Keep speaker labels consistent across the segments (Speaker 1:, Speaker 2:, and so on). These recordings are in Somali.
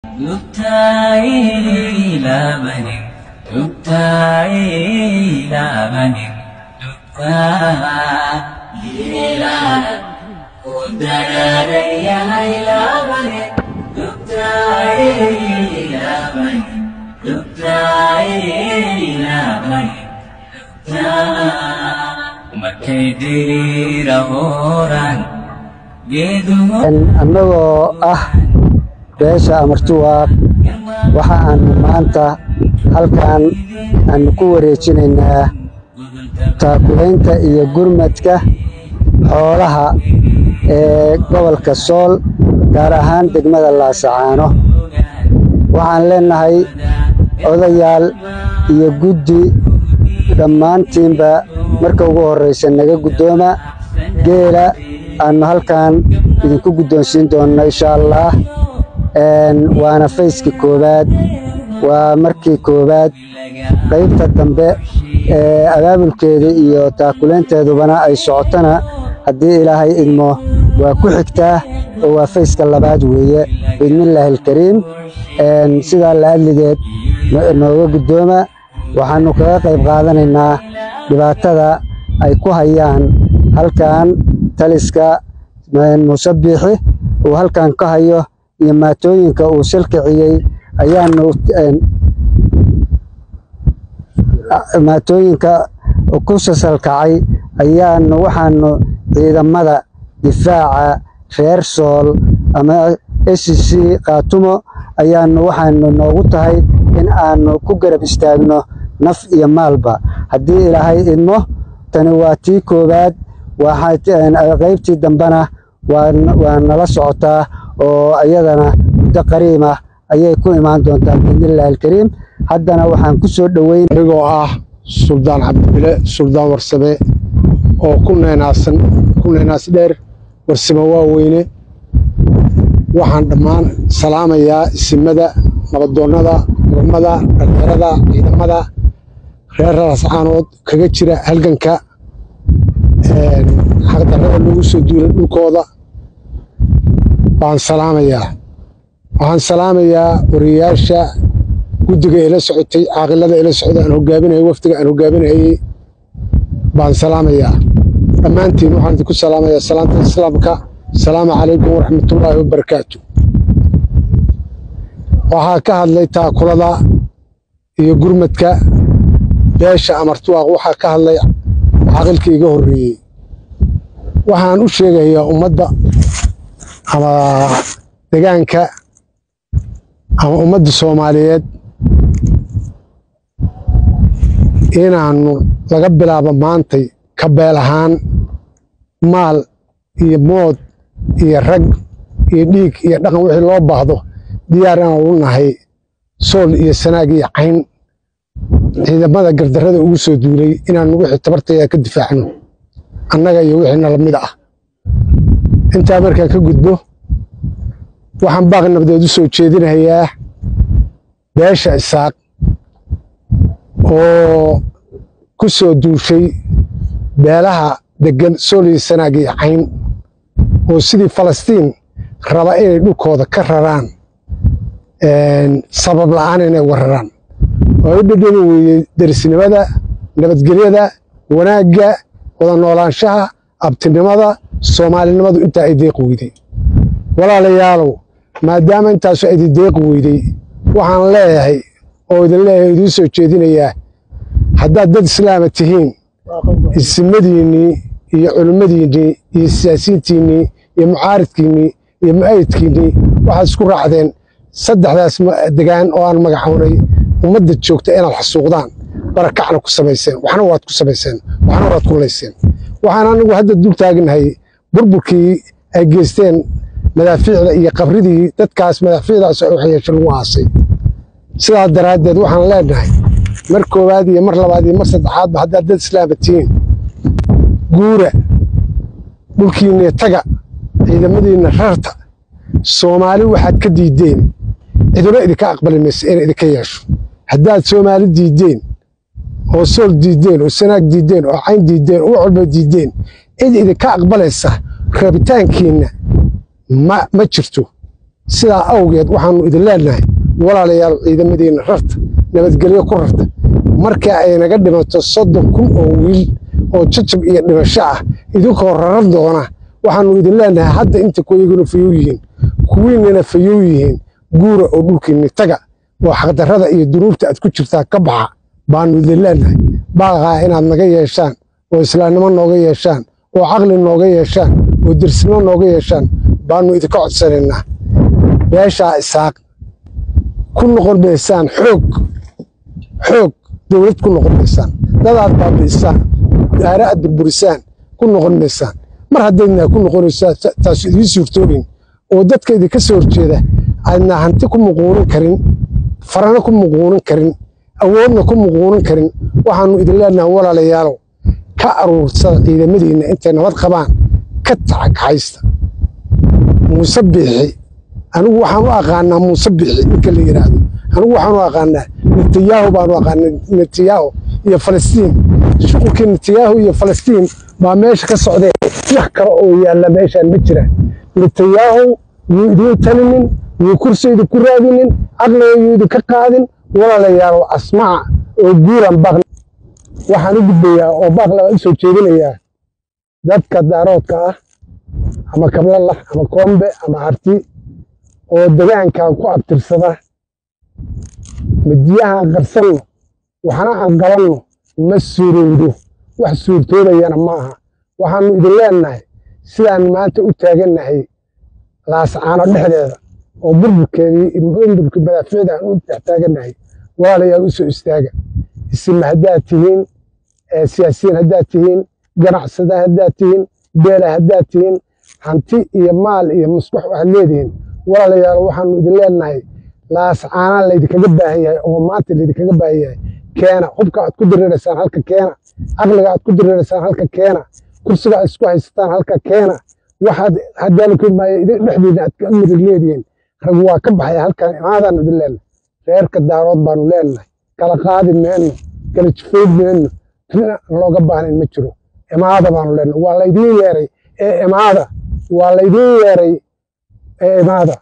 Speaker 1: تبتعي إلى من تبتعي إلى من تبتعي إلى ودراري إلى من تبتعي إلى من تبتعي إلى من markay diriirahooraan geeduhu
Speaker 2: annagoo ah beesha amartuwaaq waxa aanu maanta halkan aanu ku wareejinaynaa taakulaynta iyo gurmadka xoolaha ee gobolka sool gaar ahaan degmada laasacaano waxaan leennahay odayaal iyo guddi dhammaantiinba marka ugu horraysa naga guddooma geela aannu halkan idinku guddoonsiin doonno insha allaah waana fayskii koowaad waa markii koowaad qaybta dambe ee abaabulkeeda iyo taakulaynteedubana ay socotona haddii ilaahay idmo waa ku xigtaa oo waa fayska labaad weeye biidnillaahi alkariim sidaa la adligeed nooga guddooma waxaannu kaga qayb qaadanaynaa dhibaatada ay ku hayaan halkan taliska musabbixi uu halkan ka hayo iyo maatooyinka uu salkiciyey ayaanu maatooyinka ku sasalkacay ayaanu waxaanu ciidamada difaaca reer sool ama s c kaatumo ayaanu waxaanu noogu tahay in aanu ku garab istaagno naf iyo maalba haddii ilaahay idmo tani waa tii koowaad qaybtii dambena waa nala socotaa oo iyadana muddo qariimah ayay ku imaan doontaa biidnillahi alkariim haddana waxaan ku soo dhoweyn
Speaker 3: anigoo ah suldaan cabdibile suldaan warsame oo ku neenaasan ku neenaas dheer warsame waaweyne waxaan dhammaan salaamayaa isimada nabadoonnada ciidamada dhallinyarada ciidamada reer raascaanood kaga jira halganka xaqdarrada lagu soo duulay dhulkooda baan salaamayaa waxaan salaamayaa wariyayaasha guddiga ila socotay caaqilada ila socda aan hogaaminayay wafdiga aan hogaaminayey baan salaamayaa dhammaantiin waxaan idinku salaamayaa salaanta islaamka asalaamu calaykum waraxmatullaahi wabarakaatu waxaa ka hadlay taakulada iyo gurmadka beesha amartuwaaq waxaa ka hadlay caaqilka iga horreeyey waxaan u sheegayaa ummadda ama degaanka ama ummadda soomaaliyeed inaannu laga bilaabo maantay ka beel ahaan maal iyo mood iyo rag iyo dhiig iyo dhaqan wixii loo baahdo diyaar inaan u nahay sool iyo sanaag iyo cayn ciidamada gardarrada ugu soo duulay inaannu wixii tabartayda ka difaacno annaga iyo wixii nala mid ah intaa markaan ka gudbo waxaan baaq nabdeed u soo jeedinayaa beesha isaaq oo ku soo duushay beelaha deggan sool iyo sanaag iyo cayn oo sidii falastiin raba inay dhulkooda ka raraan sabab la'aan inay wararaan oo u dhedheni weeyey derisnimada nabadgelyada wanaagga wada noolaanshaha abtinimada soomaalinimadu intaa ay deeqi weyday walaalayaalow maadaama intaasu aydi deeqi weyday waxaan leeyahay oo idin leeyahay idiin soo jeedinayaa haddaad dad islaama tihiin isimadiinnii iyo culimmadiinnii iyo siyaasiyiintiinnii iyo mucaaridkiinnii iyo mu'ayidkiinnii waxaad isku raacdeen saddexdaas degaan oo aan magacownay ummadda joogta inaad xasuuqdaan barakacna ku samayseen waxna waad ku samayseen waxna waad ku layseen waxaan anigu hadda dul taagnahay burburkii ay geysteen madaafiicda iyo qabridii dadkaas madaafiicdaas waxyeesho lagu aasay sidaa daraaddeed waxaan leenahay mar koowaad iyo mar labaad iyo mar saddexaadba haddaad dad islaama tihiin guura dhulkiinna taga ciidamadiinna rarta soomaali waxaad ka diiddeen ciduna idinka aqbali maysa inay idinka yeesho haddaad soomaali diiddeen oo sool diiddeen oo sanaag diiddeen oo cayn diiddeen oo wax walba diiddeen cid idinka aqbalaysa rabitaankiinna ma ma jirto sidaa awgeed waxaannu idin leenahay walaalayaal ciidamadiinna rarta nabadgelyo ku rarta marka ay naga dhimato soddon kun oo wiil oo jajab iyo dhimasho ah idinkoo raran doona waxaannu idin leenahay hadda inta kuwayaguna fayow yihiin kuwiinnana fayow yihiin guura oo dhulkiinni taga oo xaqdarrada iyo dunuubta aad ku jirtaa ka baxa baannu idin leenahay baaqaa inaad naga yeeshaan oo islaamnimo nooga yeeshaan oo caqli nooga yeeshaan oo dersnimo nooga yeeshaan baannu idinka codsanaynaa beeshaa isaaq ku noqon maysaan xoog xoog dowlad ku noqon maysaan dadaad baabi'isaan daara aad burburisaan ku noqon maysaan mar haddaydna ku noqonaysaa taasu idiin suurtoobin oo dadka idinka soo horjeeda aadna hanti ku muquunin karin farana ku muquunin karin awoodna ku muquunin karin waxaannu idin leenahay walaalayaalow ka aruursada ciidamadiinna intay nabad qabaan ka tacagxaysta muuse biixi anigu waxaan u aqaanaa muuse biixi ninka la yidhaahdo anigu waxaan u aqaanaa netanyahu baanu aqaanaa netanyahu iyo falastiin shuqulkii netanyahu iyo falastiin baa meesha ka socdee wax kale oo yaalla meeshaan ma jiraan netanyahu yuu idiin talinin yuu kursi idinku raadinin caqliga yuu idinka qaadin walaalayaal asmaca oo guuran baaq waxaan u gudbayaa oo baaq labaad u soo jeedinayaa dadka daaroodka ah ama kablalah ama koombe ama harti oo degaankan ku abtirsada madiyaha aan qarsanno waxna aan qabanno ma suurowdo wax suurtoobayana ma aha waxaannu idin leennahay sidaan maanta u taagannahay laascaano dhexdeeda oo burburkeedii burburkii madaaficda aan u dhex taagannahay walaalayaal u soo istaaga isima haddaad tihiin siyaasiyiin haddaad tihiin ganacsada haddaad tihiin beela haddaad tihiin hanti iyo maal iyo musbax waxaad leedihiin walaalayaal waxaannu idin leennahay laascaanaa laydinkaga baahan yahay oo maanta laydinkaga baahan yahay keena hubka aad ku diriiraysaan halka keena caqliga aad ku diriiraysaan halka keena kursiga aad isku haysataan halka keena waxaad hadaalukimaayo idin dhexdiina aad ka mirig leedihiin rag waa ka baxaya halkan imaadaan idin leennahay reerka daarood baanu leennahay kala qaadi meenno kala jifayd meenno rina looga baahnayn ma jiro imaada baanu leennahay waa laydiin yeeray ee imaada waa laydiin yeeray ee imaada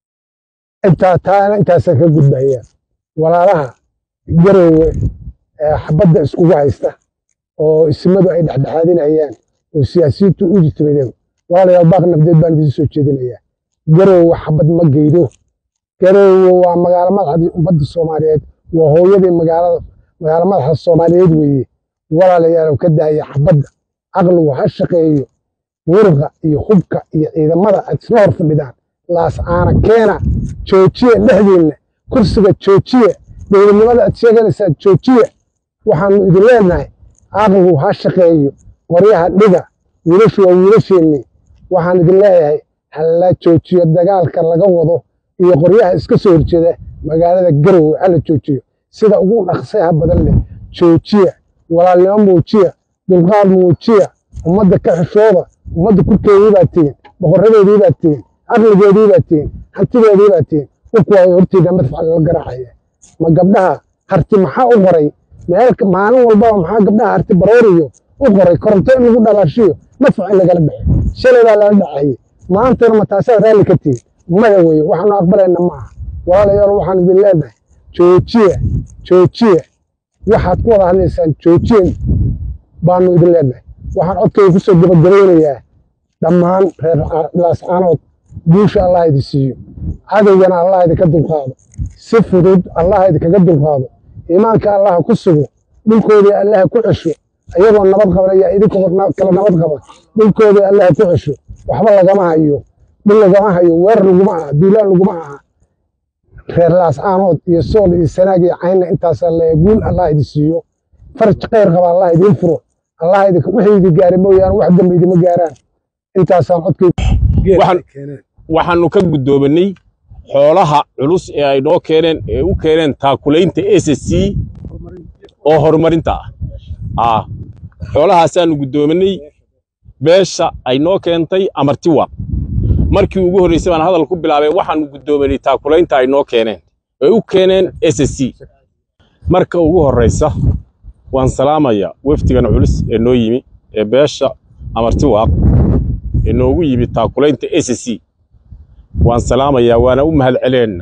Speaker 3: intaa taana intaasaan ka gudbahayaan walaalaha garoowe xabadda iskugu haysta oo ismadu ay dhexdhexaadinayaan oo siyaasiyiintu u jitimadeen walaalayaal baaq nabdeed baan idiin soo jeedinayaa garoowe xabad ma geydo garoowe waa magaalo madaxdii ummadda soomaaliyeed waa hooyadii magaalada magaalo madaxda soomaaliyeed weeye walaalayaal ka daaya xabadda caqligu ha shaqeeyo murqa iyo hubka iyo ciidamada aad isla hor fadhidaan laascaana keena joojiye dhexdiinna kursiga joojiye dowladnimada aad sheeganaysaan joojiye waxaannu idin leenahay caqligu ha shaqeeyo qoryaha dhiga wiilashu waa wiilasheennii waxaan idin leeyahay hala joojiyo dagaalka laga wado iyo qoryaha iska soo horjeeda magaalada garowe hala joojiyo sida ugu dhaqsaha badan leh joojiya walaalnimo muujiya dulqaad muujiya ummadda ka xishooda ummadda kurkeedii baad tihiin boqoradeedii baad tihiin caqligeedii baad tihiin hantideedii baad tihiin dhulku waa hortiina madfac lala garaacaya ma gabdhaha harti maxaa u qoray meel maalin walbaba maxaa gabdhaha harti barooriyo u qoray koronto in lagu dhalaashiyo madfac in lagala baxo shalay baa lala dhacayay maantana ma taasaa raalli ka tihiin maya weeye waxaanu aqbalayna ma aha walaalayaal waxaan idin leenahay joojiya joojiya waxaad ku wada hadlaysaan joojiyen baanu idin leenahay waxaan codkayga ku soo gabagabaynayaa dhammaan reer laascaanood guusha allah idin siiyo cadowgana allah idinka dulqaado si fudud allah idinkaga dulqaado iimaanka allah ku sugo dhulkoodii allah ku cesho ayagoo nabad qaban ayaa idinkoo kala nabad qaba dhulkoodii allah ku cesho waxba lagama hayo dhul lagama hayo weerar laguma aha duulaan laguma aha reer laascaanood iyo sool iyo sanaag iyo caynna intaasaa le guul allah idin siiyo faraj khayr qaba allah idiin furo allah idinka wixii idin gaaray mooyaane wax dambe idima gaaraan intaasaan codkayga
Speaker 4: waxaannu ka guddoominay xoolaha culus ee ay noo keeneen ee u keeneen taakulaynta s c oo horumarinta ah xoolahaasaannu guddoominay beesha ay noo keentay amartiwa markii ugu horraysay baan hadal ku bilaabay waxaannu guddoominay taakulaynta ay noo keeneen ee u keeneen s c marka ugu horraysa waan salaamayaa wefdigan culus ee noo yimi ee beesha amartiwaaq ee noogu yimi taakulaynta s c waan salaamayaa waana u mahad celeenna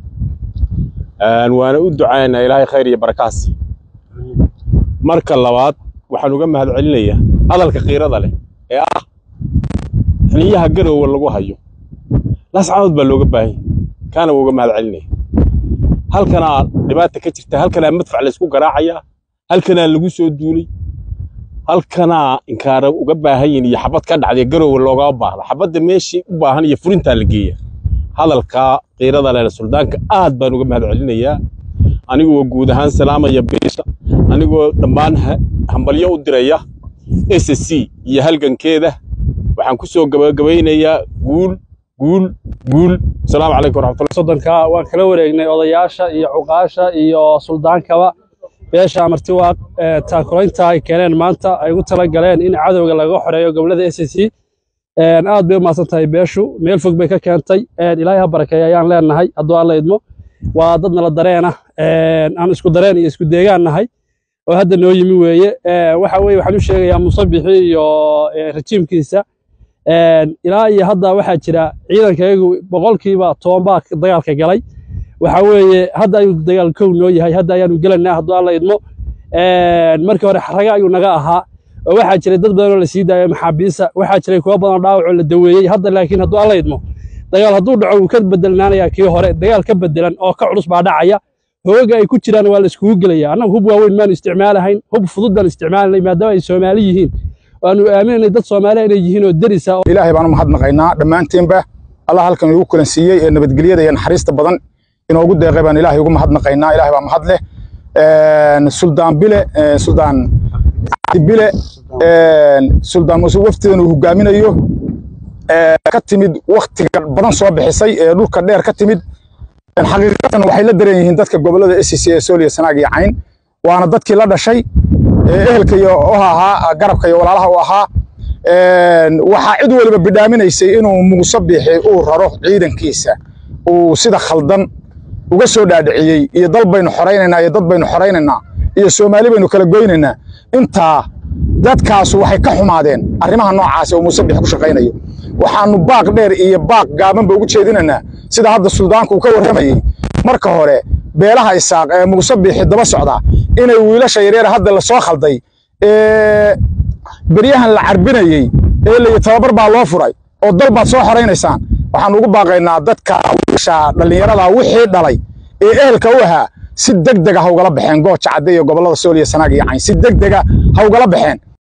Speaker 4: waana u ducaynaa ilaahay khayr iyo barakaas marka labaad waxaan uga mahad celinayaa hadalka qiirada leh ee ah xiliyaha garowga lagu hayo lascadood baa looga baahan yahay kaana waa uga mahad celinaya halkanaa dhibaata ka jirta halkanaa madfac laysku garaacayaa halkanaa lagu soo duulay halkanaa inkaara uga baahan yihin iyo xabad ka dhacday garowga loogama baahda xabadda meeshii u baahan iyo furintaa la geeya hadalkaa qiirada leh suldaanka aad baan uga mahad celinayaa anigoo guud ahaan salaamaya beesha anigoo dhammaan hambalyo u diraya s c iyo halgankeeda waxaan ku soo gabagabaynayaa guul guul guul asalaamu calaykum waraxmatullahi
Speaker 5: soddonka waan kala wareegnay odayaasha iyo cuqaasha iyo suldaankaba beesha martiwaaq taakulaynta ay keeneen maanta ay ugu tala galeen in cadowga laga xoreeyo gobolada s c aad bay u mahadsan tahay beeshu meel fog bay ka keentay ilaahay ha barakeeya ayaan leenahay hadduu alla idmo waa dad nala dareena aan isku dareen iyo isku deegaan nahay oo hadda noo yimi weeye waxa weye waxaan u sheegayaa musabixi iyo rajiimkiisa ilaa iyo hadda waxaa jira ciidankayagu boqolkiiba toban baa dagaalka galay waxa weeye hadda ayuu dagaal kow noo yahay hadda ayaanu gelanaa hadduu alla idmo markii hore xaraga ayuu naga ahaa oo waxaa jiray dad badan oo la sii daayo maxaabiisa waxaa jiray kuwa badan oo dhaawac oo la daweeyey hadda laakiin hadduu alla idmo dagaal hadduu dhaco wuu ka bedelnaanayaa kii hore dagaal ka bedelan oo ka culus baa dhacaya hooga ay ku jiraan waa la iskugu gelaya annagu hub waaweyn maanu isticmaalahayn hub fudud baan isticmaalanay maadaama ay soomaali yihiin waanu aaminanay dad soomaaliya inay yihiin oo derisa
Speaker 6: ilaahay baan u mahadnaqaynaa dhammaanteenba allah halkan igu kulansiiyey ee nabadgelyada iyo naxariista badan inoogu deeqay baan ilaahay ugu mahadnaqaynaa ilaahay baa mahad leh suldaan bile suldaan bile suldaan muuse waftidan uu hogaaminayo ka timid waktiga badan soo bixisay ee dhulka dheer ka timid xaqiiqatan waxay la dareen yihiin dadka gobolada s c ee sooliya sanaag iyo cayn waana dadkii la dhashay ehelka iyo u ahaa garabka iyo walaalaha u ahaa waxaa cid waliba bidhaaminaysay inuu muuse bixi uu raro ciidankiisa uu sida khaldan uga soo dhaadhiciyey iyo dal baynu xoraynaynaa iyo dad baynu xoraynaynaa iyo soomaali baynu kala goynaynaa intaa dadkaasu waxay ka xumaadeen arrimaha noocaasi oo muuse bixi ku shaqaynayo waxaanu baaq dheer iyo baaq gaabanba ugu jeedinaynaa sida hadda suldaanku uu ka warramayey marka hore beelaha isaaq ee muuse bixi daba socda inay wiilasha yaryar hadda la soo khalday ee beryahan la carbinayey ee layi tababar baa loo furay oo dal baad soo xoraynaysaan waxaan ugu baaqaynaa dadka wiilasha dhallinyarada wixii dhalay ee ehelka u ahaa si deg dega ha ugala baxeen gooja cadde iyo gobollada sooliya sanaag iyo cayn si deg dega ha ugala baxeen